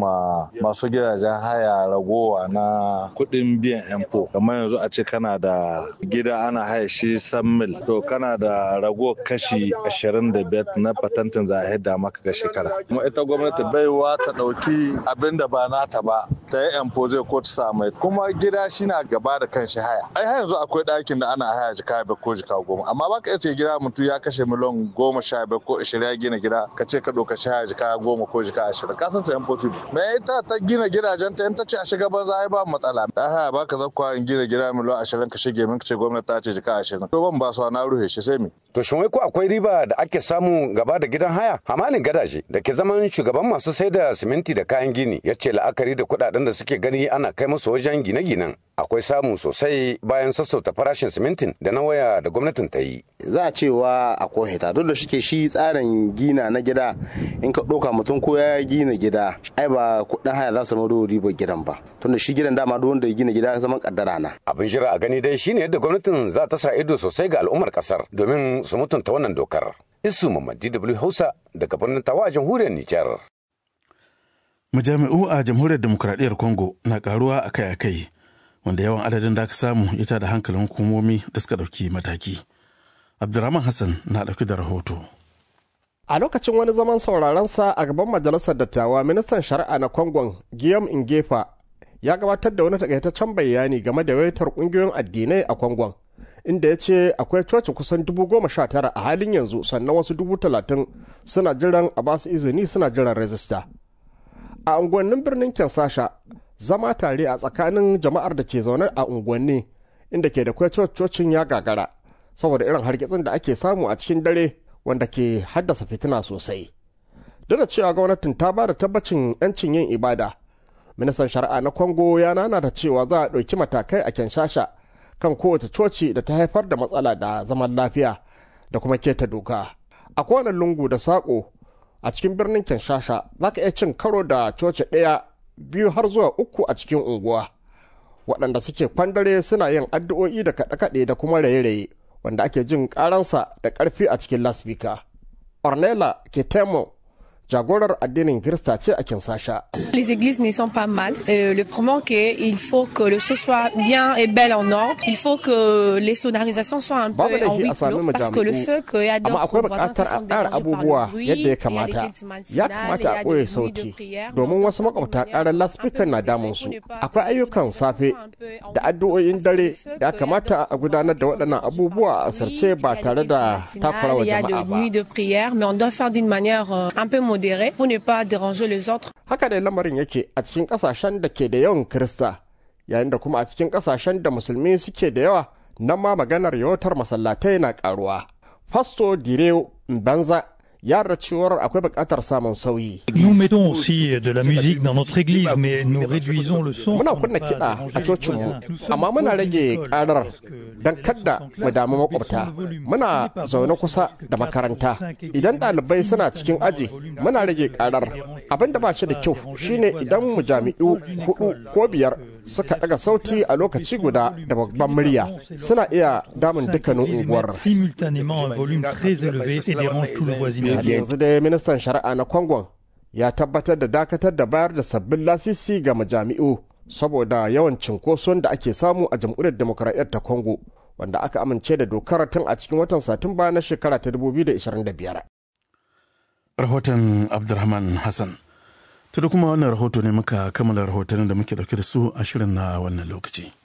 ma masu gidajen haya ragowa na kuɗin biyan yanfo kamar yanzu a ce kana da gida ana haya shi san mil to kana da rago kashi 25 na patentin za a yadda maka ga shekara kuma ita gwamnati baiwa ta ɗauki abin da ba nata ba ta yi yanfo zai ko ta sa mai kuma gida shi na gaba da kan shi haya ai har yanzu akwai ɗakin da ana haya jika biyar ko jika goma amma baka iya ce gida mutum ya kashe miliyan goma sha biyar ko ishirin ya gina gida ka ce ka ɗauka shi haya jika goma ko jika ashirin ka san sayan possible me ita ta gina gidajen ta in ta ce a shiga banza ai ba matsala da haya baka zakwa in gina gida miliyan ashirin ka shige min ka ce gwamnati ta ce jika ashirin to ban ba su na ruhe shi sai me. to shin wai ko akwai riba da ake samu gaba da gidan haya hamalin gadaje da ke zaman shugaban masu sai da siminti da kayan gini ya ce la'akari da kuɗaɗen da suke gani ana kai musu wajen gine-ginen akwai samu sosai bayan sassauta farashin simintin da na waya da gwamnatin ta yi. Za a cewa akwai hita duk da shike shi tsarin gina na gida in ka ɗauka mutum ko ya gina gida ai ba kuɗin haya za su mado ribar gidan ba tunda shi gidan dama duk wanda ya gina gida zaman kaddara na. Abin jira a gani dai shine yadda gwamnatin za ta sa ido sosai ga al'ummar kasar domin su mutunta wannan dokar. Isu Mamman DW Hausa daga birnin Tawa a jamhuriyar Nijar. Majami'u a jamhuriyar demokuraɗiyyar Congo na karuwa akai-akai. wanda yawan adadin da aka samu ya da hankalin hukumomi da suka ɗauki mataki. Abdurrahman Hassan na ɗauki da rahoto. A lokacin wani zaman sauraronsa a gaban majalisar dattawa ministan shari'a na Kongon Guillaume Ingefa ya gabatar da wani takaitaccen bayani game da yawaitar ƙungiyoyin addinai a Kongon. Inda ya ce akwai coci kusan dubu goma sha tara a halin yanzu sannan wasu dubu talatin suna jiran a basu izini suna jiran rajista. A unguwannin birnin Kensasha zama tare a tsakanin jama'ar da ke zaune a unguwanni inda ke da cocin ya gagara saboda irin hargitsin da ake samu a cikin dare wanda ke haddasa fitina sosai duk da cewa gwamnatin ta ba da tabbacin 'yancin yin ibada ministan shari'a na kongo ya nana da cewa za a ɗauki matakai a kenshasha kan kowace coci da ta haifar da matsala da zaman lafiya da kuma keta doka a kowane lungu da saƙo a cikin birnin kenshasha za ka iya cin karo da coci ɗaya biyu har zuwa uku a cikin unguwa waɗanda suke kwandare suna yin addu'o'i da kaɗe-kaɗe da kuma raye-raye wanda ake jin ƙaransa da ƙarfi a cikin lasbika. Ornella Ketemo jagorar addinin Kirista ce a Kinsasha. Les églises ne sont pas mal. Euh, le problème que il faut que le show soit bien et belle en ordre. Il faut que les sonorisations soient un peu Babu en laifi huis a sami clos parce que le feu que y a amma akwai buƙatar a tsara abubuwa yadda ya kamata ya kamata a ɓoye sauti domin wasu makwabta ƙarar laspikan na damun su akwai ayyukan safe da addu'o'in dare da kamata a gudanar da waɗannan abubuwa a asirce ba tare da takurawa Il y a jama'a de ba nuits de prière, mais on doit faire d'une manière euh, un peu modérée pour ne pas déranger les autres. haka dai lamarin yake a cikin ƙasashen da ke da yawan kirista yayin da kuma a cikin ƙasashen da musulmi suke da yawa nan ma maganar yawatar masallatai na ƙaruwa fasto direo banza ya yarda cewar akwai buƙatar samun sauyi Nous mettons aussi de la musique dans notre église, mais nous réduisons le son. muna pour ne kunna pas kiɗa a déranger les cocinmu voisins. Nous sommes amma muna rage co-bénévoles ƙarar parce que don les kadda gens sont mu damu pleins, makwabta baissons le volume. muna Ce n'est pas zaune bon, kusa c'est da quatre, makaranta cinq idan équipements ɗalibai suna cikin aji muna rage ƙarar abin da ba shi da kyau shine idan mu jami'u hudu ko biyar suka ɗaga sauti a lokaci guda da babban murya suna iya damun dukkanin unguwar simultanément un volume très élevé et dérange tout le har voisinage. yanzu dai ministan shari'a na kwangon ya tabbatar da dakatar da bayar da sabbin lasisi ga majami'u saboda yawan cinkoson da ake samu a jamhuriyar demokuraɗiyyar ta congo wanda aka amince da dokar tun a cikin watan satumba na shekara ta 2025 Rahoton Abdurrahman Hassan. To da kuma wannan rahoto ne muka kammala rahotannin da muke dauke da su a shirin na wannan lokaci.